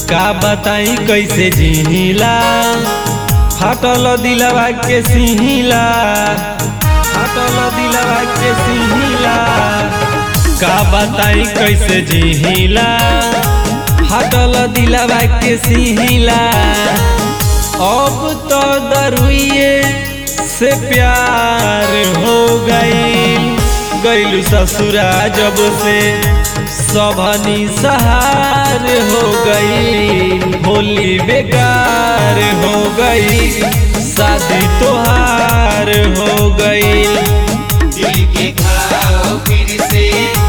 का बताई कैसे जिहिला फाटल दिलवा के सिहिला फाटल दिलवा के सिहिला का बताई कैसे जिहिला फाटल दिलवा के सिहिला अब तो दरुइए से प्यार हो गई गैलू ससुरा जब से सबनी सहार हो गई होली बेकार हो गई शादी तोहार हो गई दिल के घाव फिर से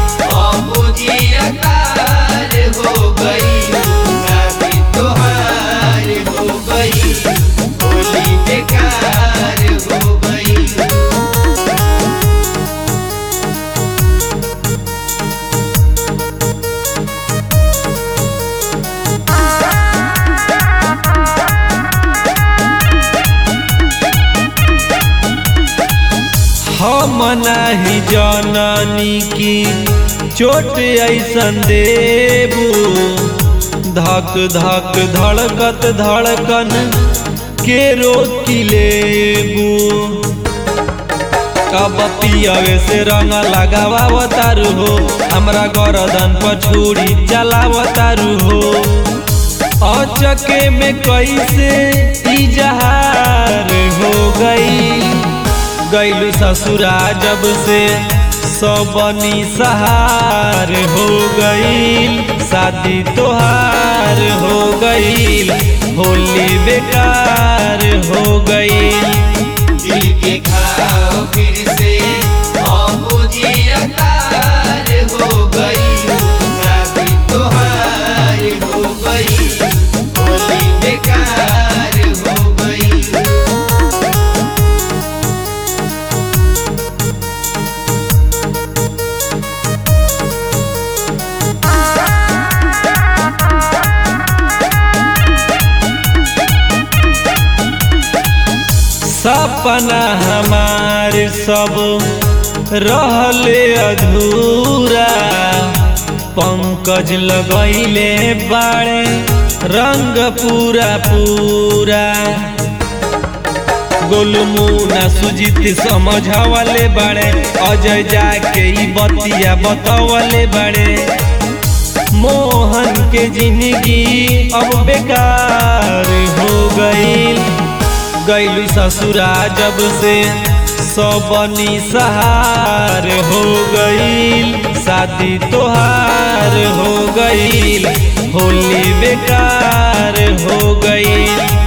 अबुझियतार हो गई शादी तोहार हो गई होली बेकार हो गई हम नाही जननी की चोट ऐसन देबू धक धक धड़कत धड़कन के रोकी लेबू कब पियवे से रंग लगावतारू हो हमरा गरदन पर छुरी चलावतारू हो अचके में कैसे इजहार हो गई गैलू ससुरा जब से सबनी सहार हो गईल शादी तोहार हो गईल होली बेकार हो गईल दिल के घाव फिर से अबुझियतार हो गई शादी तोहार हो गई होली बेकार हो गई सपना हमार सब रहले अधूरा पंकज लगैले बाड़े रंग पूरा पूरा गोलमुना सुजीत समझवले बाड़े अजय जाके ई बतिया बतवले बाड़े मोहन के जिंदगी अब बेकार हो गईल गैलू ससुरा जब से सबनी सहार हो गईल शादी तोहार हो गईल होली बेकार हो गईल